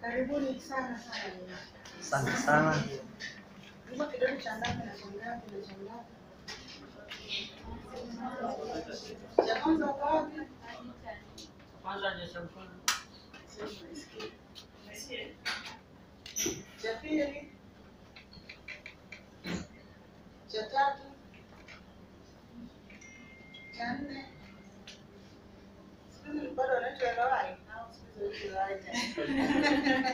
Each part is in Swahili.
Karibuni sana sana. Asante sana. Hivyo kidogo cha ngapi na cha ngapi na cha ngapi? Cha kwanza uko wapi? Cha pili? Cha tatu? Cha nne? Siku hizi bado wanaitwa LOI au siku hizi wanaitwa LOI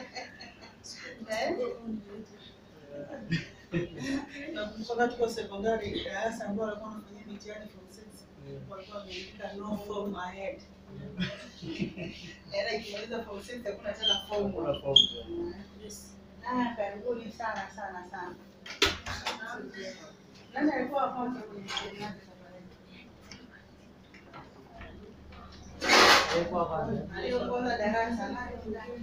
Eh? Nakumbuka tuko sekondari darasa ambao walikuwa wanafanya mitihani form six walikuwa wameandika no form ahead. Yaani ikimaliza form six hakuna tena form. Ah, karibuni sana sana sana. Nani alikuwa wa kwanza kwenye mtihani wake safari hii? Aliongoza darasa nani?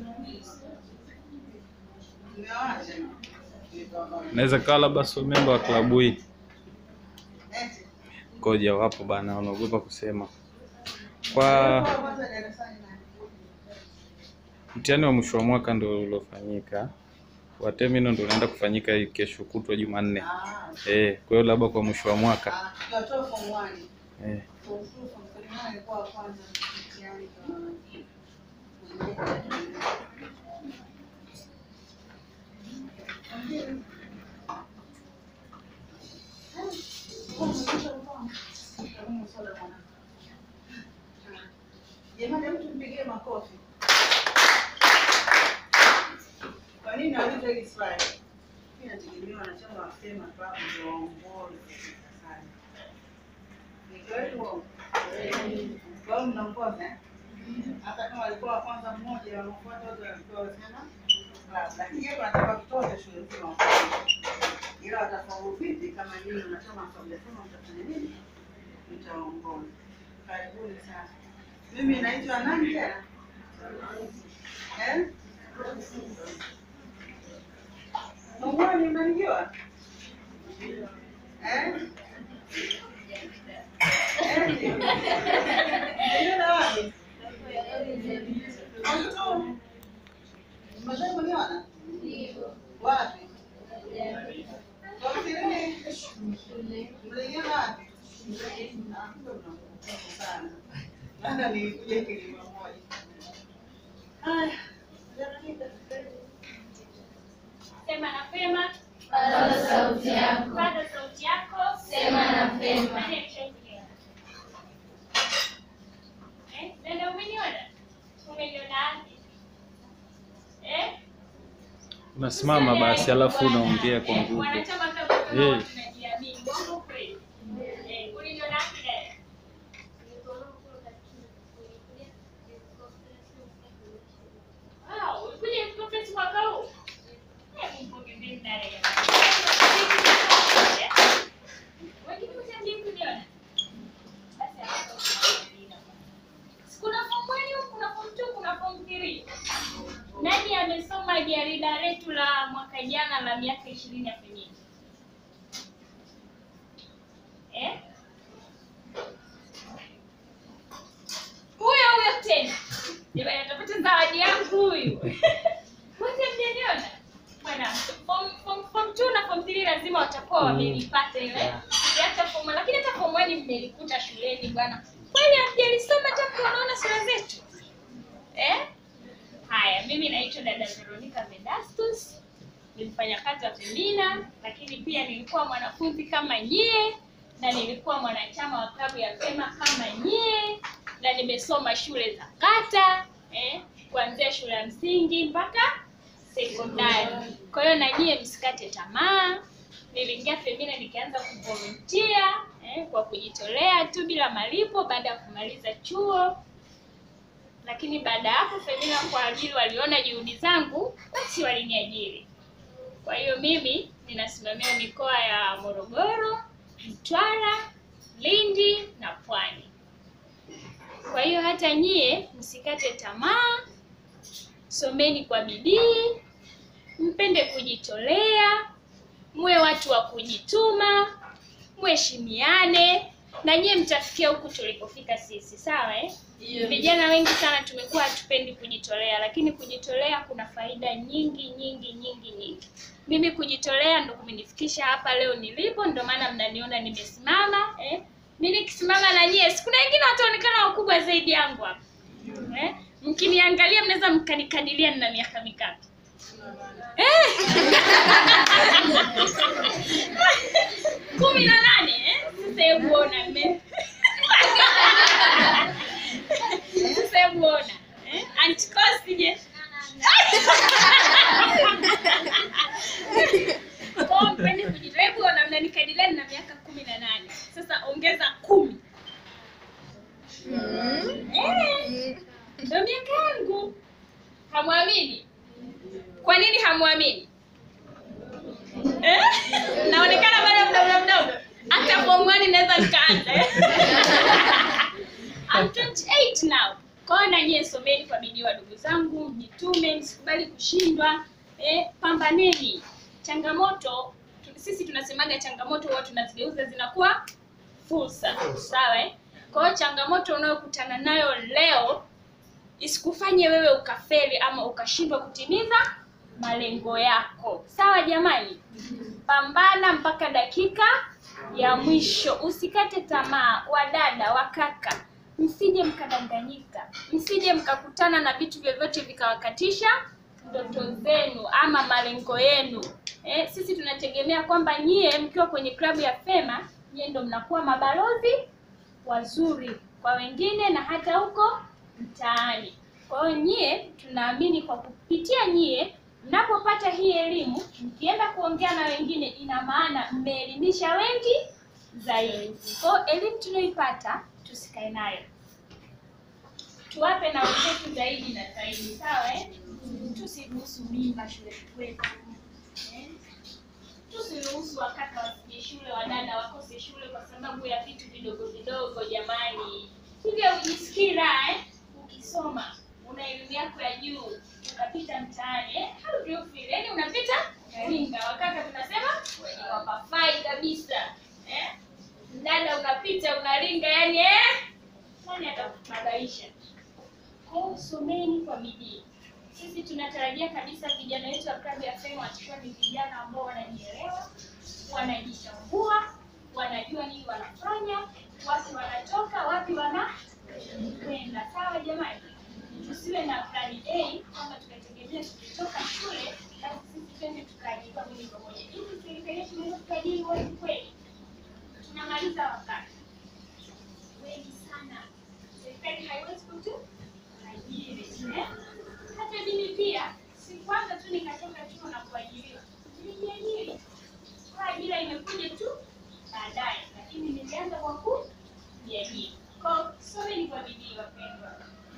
Mmewacha? Naweza kawa labda sio memba wa klabu hii, Eti. koja wapo bana, wanaogopa kusema. Kwa Alikuwa wa kwanza darasani nani? mtihani wa mwisho wa mwaka ndio uliofanyika, wa terminal ndio unaenda kufanyika hii kesho kutwa Jumanne. Ah, Eh, kwa hiyo labda kwa mwisho wa mwaka ah, tukiwatoa form one. eh, Form two, form three, nani alikuwa wa kwanza mtihani kwa- Jamani, hebu tumpigie makofi. Kwa nini nauliza hili swali? Mimi nategemea wanachama wa SEMA tu hapo ndio waongoze darasani. Ni kweli uongo? Kwa hiyo mnaongoza eh? Hata kama walikuwa wa kwanza mmoja, wanaofuata wote walikuwa wasema class. Lakini yeye anataka kutoza shule nzima wafanye. Ila watafaulu vipi kama nyinyi wanachama hamjasema mtafanya nini? Mtaongoza. Karibuni sana. Mimi naitwa nani tena? Eh? Mongoni mnanijua? Eh? Eti. Mnaiona wapi? Mtu. Mmewahi kuniona? Wapi? Kwa mtirini? Mliona wapi? Ah, kumbe mnakumbuka sana. Maana nilikuja kilima moja. Haya. Jamani, Sema na Fema. Paza sauti yako. Paza sauti yako. Sema na Fema. Nani ameshakuelewa? Eh, dada umeniona? Umeniona wapi? Eh? unasimama basi, alafu unaongea kwa Eh, nguvu. Wanachama kama kama Eh. watu tunajiamini. Bongo kweli. Eh, uliniona wapi dada? Wow, ulikuja conference mwaka huu? Eh, mpongezeni dada jamani. Wengine wote hamjui kuniona? Basi hapa kuna kuna form 1, kuna form 2, kuna form 3. Nani amesoma jarida letu la mwaka jana la miaka ishirini ya Femini? Eh? Huyo huyo tena. Jamani atapata zawadi yangu huyu. Wote mjaniona? Bwana, form form form 2 na form 3 lazima watakuwa wamelipata ile. Hata form lakini hata form 1 mmelikuta shuleni bwana. Kwani hamjalisoma hata mnaona sura zetu? Eh? Haya, mimi naitwa dada Veronica Vedastus, ni mfanyakazi wa Femina, lakini pia nilikuwa mwanafunzi kama nyie na nilikuwa mwanachama wa klabu ya Fema kama nyie, na nimesoma shule za kata eh, kuanzia shule ya msingi mpaka sekondari. Kwa hiyo na nyie msikate tamaa. Niliingia Femina nikaanza kuvolunteer eh, kwa kujitolea tu bila malipo baada ya kumaliza chuo lakini baada ya hapo Femina kwa ajili waliona juhudi zangu, basi waliniajiri. Kwa hiyo mimi ninasimamia mikoa ya Morogoro, Mtwara, Lindi na Pwani. Kwa hiyo hata nyie msikate tamaa, someni kwa bidii, mpende kujitolea, muwe watu wa kujituma, mheshimiane, na nyie mtafikia huku tulipofika sisi sawa eh? vijana wengi sana tumekuwa hatupendi kujitolea lakini kujitolea kuna faida nyingi nyingi nyingi nyingi mimi kujitolea ndo kumenifikisha hapa leo nilipo ndo maana mnaniona nimesimama eh? mi nikisimama na nyie si kuna wengine wataonekana wakubwa zaidi yangu hapa eh? mkiniangalia mnaweza mkanikadiria nina miaka mingapi Eh! kumi na nane eh? sasa hebu ona mme sasa hebu ona eh? antikosi je Kwa mpende kujitoa. Hebu ona mnanikadiria nina miaka kumi na nane sasa ongeza kumi Eh, ndo miaka yangu hamwamini kwa nini hamwamini eh? naonekana bado mdogo mdogo hata form one naweza nikaanza eh? I'm 28 now kwa hiyo na nyie someni kwa bidii wadogo zangu mjitume msikubali kushindwa eh, pambaneni changamoto tu- sisi tunasemaga changamoto huwa tunazigeuza zinakuwa fursa sawa eh? kwa hiyo changamoto unayokutana nayo leo isikufanye wewe ukafeli ama ukashindwa kutimiza malengo yako sawa jamani pambana mpaka dakika ya mwisho usikate tamaa wadada wakaka msije mkadanganyika msije mkakutana na vitu vyovyote vikawakatisha ndoto zenu ama malengo yenu eh, sisi tunategemea kwamba nyie mkiwa kwenye klabu ya fema nyie ndo mnakuwa mabalozi wazuri kwa wengine na hata huko mtaani. Kwa hiyo nyie, tunaamini kwa kupitia nyie, mnapopata hii elimu, mkienda kuongea na wengine, ina maana mmeelimisha wengi zaidi. Kwa hiyo elimu tunayoipata tusikae nayo, tuwape na wenzetu zaidi na zaidi, sawa eh? Tusiruhusu mimba shule kwetu eh? tusiruhusu wakaka wasije shule, wadada wakose shule kwa sababu ya vitu vidogo vidogo. Jamani, hivyo ujisikii raha eh? Ukisoma una elimu yako ya juu ukapita mtaani eh? How do you feel? Yani unapita ringa, wakaka tunasema wenye wapafai kabisa eh? Dada unapita unaringa, yani eh? Nani atakubadaisha? Kwa hiyo someni kwa bidii. Sisi tunatarajia kabisa vijana wetu wa klabu ya Fema watakuwa ni vijana ambao wanajielewa, wanajitambua, wanajua nini wanafanya, wapi wanatoka, wapi wanakwenda. Sawa jamani, tusiwe na plani A kwamba tukategemea tukitoka shule basi sisi twende tukaajiriwa moja kwa moja. Hivi serikali yetu inaweza tukaajiri watu kweli? Tunamaliza wakati wengi sana, serikali haiwezi kutu ajiri eh? hata mimi pia sikuanza tu nikatoka chuo na kuajiriwa nilijiajiri kwa ajira imekuja tu baadaye lakini nilianza kwa kujiajiri kwa someni kwa bidii wapendwa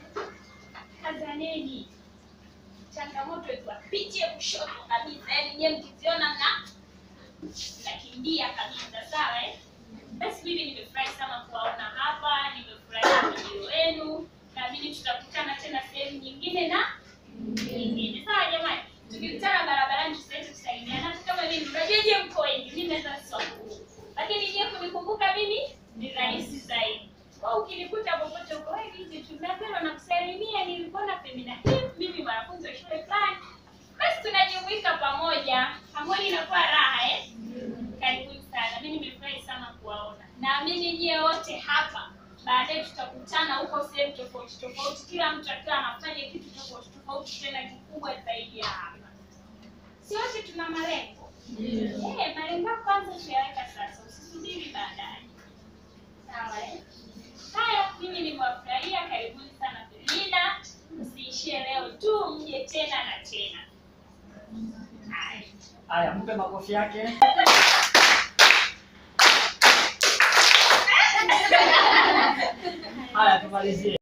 kazaneni changamoto ikiwapitie kushoto kabisa yaani nyewe mkiziona na nakimbia kabisa sawa eh? basi mimi nimefurahi sana kuwaona hapa nimefurahi video wenu naamini tutakutana tena sehemu nyingine na nyingine sawa jamani tukikutana barabarani tusaidi kusalimiana hata kama mimi unajua je mko wengi mimi naweza siwakumbuka lakini je kunikumbuka mimi ni rahisi zaidi kwa ukinikuta popote uko wewe hizi tunapenda na kusalimia nilikuona femina hii mimi mwanafunzi wa shule fulani basi tunajumuika pamoja pamoja inakuwa raha eh karibuni sana mi nimefurahi sana kuwaona naamini nyie wote hapa baadaye tutakutana huko sehemu tofauti tofauti kila mtu akiwa anafanya kitu tofauti tofauti tena kikubwa zaidi ya hapa si wote tuna malengo Eh, malengo yako kwanza tuyaweka sasa usisubiri baadaye sawa eh? haya mimi nimewafurahia karibuni sana Felina msiishie leo tu mje tena na tena haya Haya, mpe makofi yake. Haya, tumalizie.